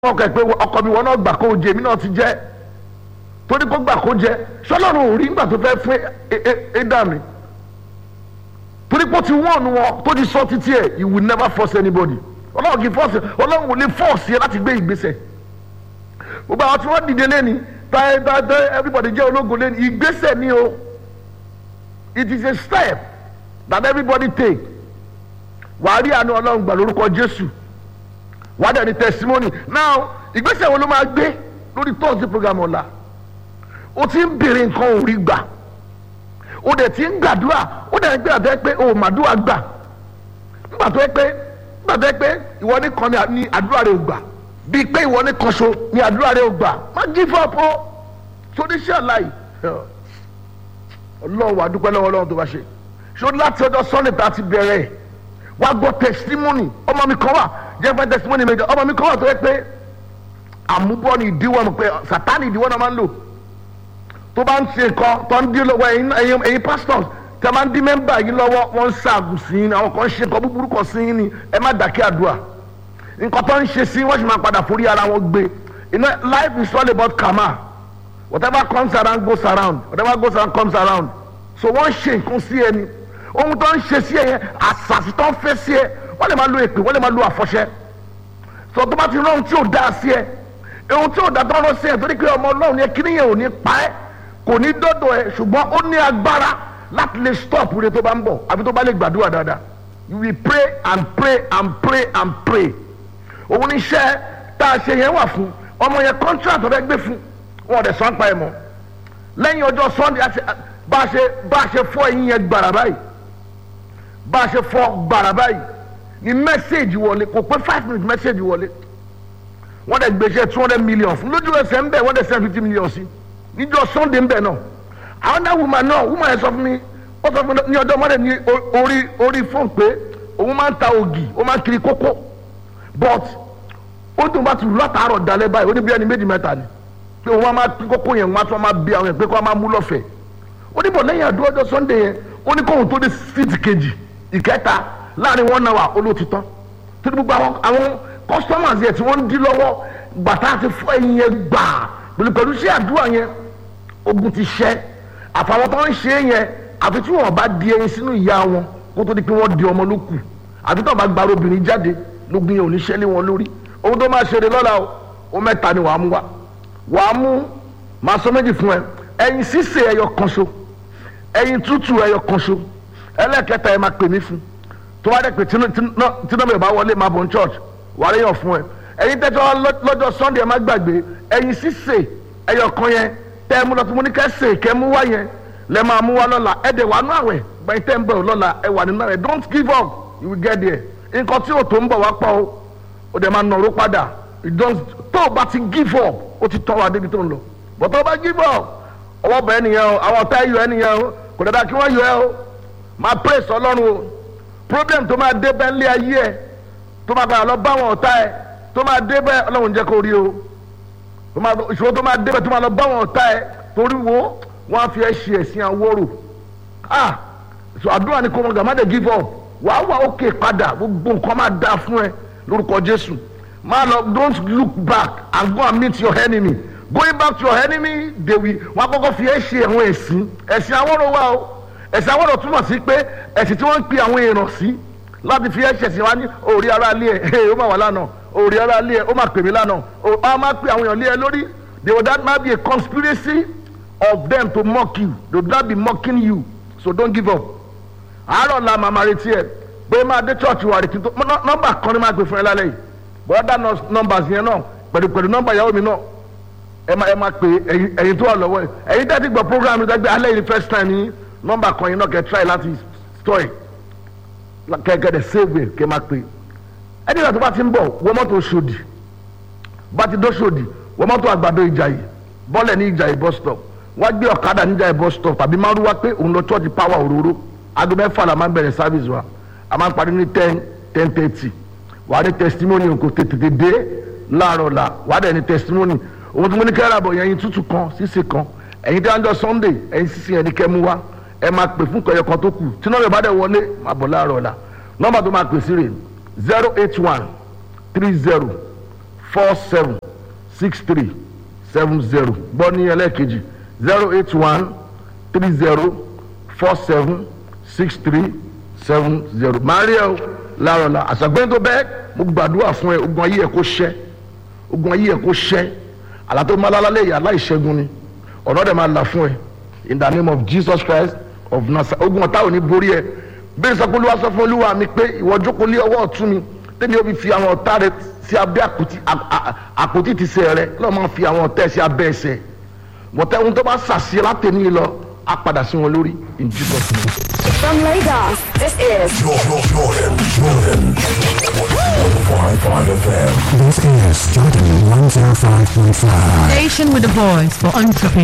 ọkọ ẹ pé ọkọ mi wọn náà gbà kó o jẹ èmi náà ti jẹ torí kó gbà kó jẹ sọlọ́run ò rí nígbà tó fẹ́ fún ẹ̀dá mi torí pé ó ti wọ́ọ̀nù wọn tó ti sọ títí ẹ̀ you will never force anybody ọlọ́run kì í force ọlọ́run ò lè force ẹ láti gbé ìgbésẹ̀ gbogbo àwọn tí wọ́n dìde lẹ́ni táyé táyé everybody jẹ́ ológun lẹ́ni ìgbésẹ̀ ni o it is a step that everybody take wàá rí àánú ọlọ́run gbà lórúkọ jésù wàá dẹ̀ ní testimony now ìgbésẹ̀ wo ló máa gbé lórí thursday program ọ̀la o ti ń bèrè nǹkan ò rí gbà o dẹ̀ ti ń gbàdúrà o dẹ̀ ń gbé àtẹ́ pé o màdúrà gbà nígbà tó yẹ pé nígbà tó yẹ pé ìwọ nìkan ni àdúrà rẹ ò gbà bíi pé ìwọ nìkan so ni àdúrà rẹ ò gbà má give up o sórí iṣẹ́ àláì ọlọ́run wà dúpẹ́ lọ́wọ́ ọlọ́run tó bá ṣe ṣó láti ọjọ́ sunday tá a ti bẹ̀rẹ̀ wá gbọ́ testimony ọmọ mi kan wà jẹ́ fẹ́ testimony méjì ọmọ mi kan wà tó yẹ pé àmúbọ́ ni ìdíwọ́ mi pé sátani ìdíwọ́ náà máa ń lò tó bá ń ṣe nǹkan tó ń dín lọ́wọ́ ẹ̀yin ẹ̀yin pastors tẹ́ máa ń dín mẹ́mbà yín lọ́wọ́ wọ́n ń ṣàgùn sí yín àwọn kan ń ṣe nǹkan búburú kan sí yín ni ẹ má dàkẹ́ àdúrà nǹkan tó ń ṣe sí wọ́n sì máa padà forí ara wọn gbé you know life is all about karma whatever comes around goes around whatever goes around comes around so wọ́n ṣe nǹkan sí ẹni ohun tó ń ṣe sí ẹ yẹn àṣàṣì tó ń fẹ́ sí ẹ wọ́n lè máa lo èpè wọ́n lè máa lo àfọ̀ṣẹ sọ tó bá ti rán ohun tí ò dáa sí ẹ ohun tí ò dáa tó rán sí ẹ torí pé ọmọ ọlọ́run yẹn kí nìyẹn ò ní pa ẹ́ kò ní dọ́dọ̀ ẹ ṣùgbọ́n ó ní agbára láti lè stop rẹ tó bá ń bọ̀ àfi tó bá lè gbàdúrà dáadáa you will pray and pray and pray and pray òun ní iṣẹ́ tá a ṣe yẹn wà fún ọmọ yẹn contract ọ̀rẹ́ gbé fún wọn ò dẹ̀ sọ pa ẹ̀ mọ́ lẹ́yìn ọjọ́ sunday bá a ṣe bá a ṣe fọ́ ẹ̀yìn yẹn gbàrà báyìí bá a ṣe fọ́ gbàrà báyìí ni mẹ́sẹ̀gì wọlé kò pé five minutes mẹ́sẹ̀gì wọlé wọ́n dẹ̀ gbèsè two hundred million fún lójú ẹsẹ̀ ń bẹ̀ wọ́n dẹ̀ send fifty million sí níjọ́ sunday ń bẹ̀ náà àwọn náà woman náà woman yẹn sọ fún mi ó sọ fún mi ní ọjọ́ mọ́lẹ̀ ní orí orí fóònù pé òun máa ń ta ògì ó máa ń kiri kókó but ó dùn bá ti rú látàárọ̀ dalẹ̀ báyìí ó ní bí ẹni méjì mẹ́ta ni pé òun máa kí kókó yẹn wọ́n á tún máa bí àwọn yẹn pé kó wọ́n máa mú lọ́fẹ̀ẹ́ ó ní bọ̀ lẹ́yìn àdúrà ọjọ́ sunday yẹn ó ní kóhun tó dé síìtì kejì ìkẹta láàrin wọn náà wà olóòtítọ́ tó ní gbogbo àwọn àwọn customers yẹn tí wọ́n ń dí lọ́wọ́ gbàtà àti fún ẹyin yẹn gbà pẹ̀lú pẹ̀lú sí àdúrà yẹn ogun ti ṣẹ́ àfàwọn tó ń ṣe é yẹn àfi tí wọn bá di ẹyin sínú ìyá wọn kó tó di pé wọ́n di ọmọ ló kù àfi tó bá gba obìnrin jáde lógun yẹn ò ní ṣẹ́lé wọn lórí ohun tó máa ṣeré lọ́la o ó mẹ́ta ni wàá mú wa wàá mú màá sọ méjì fún ẹ ẹyin sísè ẹyọ kan ṣo ẹyin tútù ẹyọ kan ṣo ẹlẹ́kẹta ẹ máa pè mí fún tó wá dẹ̀ pé tinubu bá wọlé máa bọ̀ ní church wàá ríyàn fún ẹ ẹyin tẹ́tọ́ lọ́jọ́ sunday ẹ má gbàgbé ẹyin sísè ẹyọ kan yẹn tẹ́ ẹ mú lọ tí mo ní kẹ́ sè kẹ́ mú wá yẹn lẹ́ máa mú wá lọ́la ẹ dẹ̀ wà nú àwẹ̀ gbẹ̀yìn tẹ́ ń bọ̀ lọ́la ẹ wà nínú àwẹ̀ don't give up you will get there nǹkan tí o tó ń bọ̀ wá pọ̀ o o dẹ̀ máa nọ̀rọ̀ padà tó o bá ti give up o ti tọ́ wa débi tó ń lọ but tó o bá give up ọwọ́ bẹ̀ ẹ́ nìyẹn o àwọn ọ̀tá ẹ̀ yọ ẹ́ nìyẹn o kò dáadáa kí wọ́n yọ ẹ́ o máa praise ọlọ́run o problem tó máa dé bẹ́ẹ̀ lé ayé ẹ̀ tó máa gbàgbọ́ lọ bá àwọn ọ̀tá ẹ̀ tó máa dé bẹ́ẹ̀ ọlọ́run jẹ́ kó rí o ìṣòro tó máa dé bẹ́ẹ̀ tó máa lọ bá àwọn ọ̀tá ẹ̀ torí wo wọ́n á fi ẹ́ ṣe ẹ̀sìn àwòrò ah so àdúrà ni kò mọ̀ gàmá dé give up wàá wà ókè padà gbogbo nǹkan máa dáa fún ẹ lórúkọ jésù máa lọ don't look back and go and meet your enemy going back to your enemy they will wọn akọkọ fi ẹ ṣe àwọn ẹ̀sìn ẹ̀sìn àwòrò wa o ẹ̀sìn àwòrò túmọ̀ sí pé ẹ̀sìn tí wọ́n ń pe àwọn èèyàn sí láti fi ẹ ṣẹ̀sìn wa ní òòrí ara lé ẹ ó máa wà lánàá òòrí ara lé ẹ ó máa pè mí lánàá ó máa pe àwọn èèyàn lé ẹ lórí they will that might be a conspiracy of them to mock you they will not be mocking you so don't give up àárọ̀ la màmá retí ẹ pé máa dé church wa rètí tó nọ́mbà kan ní máa gbé fún ẹ lálẹ́ yìí bọ́dá nọ́mbà yẹn náà pẹ̀lú pẹ̀lú nọ́mbà ìyàwó mi náà ẹ máa ẹ máa pè ẹyin tó wà lọ́wọ́ ẹ ẹyin tẹ́tí gbọ́ program mi dẹ́gbẹ́ alẹ́ yìí first time ní nọ́mbà kan yìí náà kẹ́ try láti store kẹ́kẹ́ dẹ̀ save kẹ́ máa pè ẹni ìgbà tó bá ti ń bọ̀ wọ́n mọ́tò Ṣòdì bá ti dó Ṣòdì wọ́n mọ́tò àgbàdo Ìjàyè bọ́lẹ̀ ní Ìjàyè bus stop wọ́n gbé ọ̀kadà ní Ìjàyè bus stop tàbí márùwá pé òun lọ church power òróró aago mẹ́fà la máa ń bẹ̀rẹ̀ service wa a máa ń parí ní ten ten thirty wà á ní testimony kò tètè dé láàárọ̀ la wà á dẹ̀ ní testimony òun tí mo ní kẹ́rẹ́ àbọ̀ yẹn tútù kan sísè kan ẹ̀yin tí wọ́n jọ sunday ẹ̀yin sísè yẹn ní kẹ́ mú wá ẹ máa pè fún kẹyọ kan tó kù tí nọ́ọ̀bù bá dẹ̀ wọlé máa bọ̀ láàárọ̀ la nọ́ọ̀bà tó máa pè sí rè zero eight one three zero four seven six three seven zero gbọ́ ní ẹlẹ́ẹ̀kejì zero eight one three zero four seven six three seven zero mario larola àṣàgbẹ́ni tó bẹ́ẹ̀ mo gbàdúrà fún ẹ ogun ayé ẹ kó ṣẹ́ ogun ayé ẹ kó ṣẹ́ àlàtò malalálẹ̀ yà aláìṣẹ́gun ni ọ̀nà dẹ̀ máa là fún ẹ in the name of jesus christ of nazareth ogun ọ̀tá ò ní borí ẹ bẹ́ẹ̀ sọ pé olúwa sọ fún olúwa mi pé ìwọ jókòó lé ọwọ́ ọ̀tún mi tẹ́mi ó fi fi àwọn ọ̀tá rẹ sí abẹ́ àpótí àpótí ti sẹ̀ rẹ lọ́ọ́ máa fi àwọn ọ̀tá ẹ̀ sí abẹ́ ẹsẹ̀ bọ̀tẹ́ ohun tó bá sàṣì látẹ̀ní lọ á padà sí wọn lórí in jesus name. From Lagos, this is Jordan, Jordan, Jordan. 105.5 FM. This is Jordan 105.5. Station with a voice for entrepreneurs.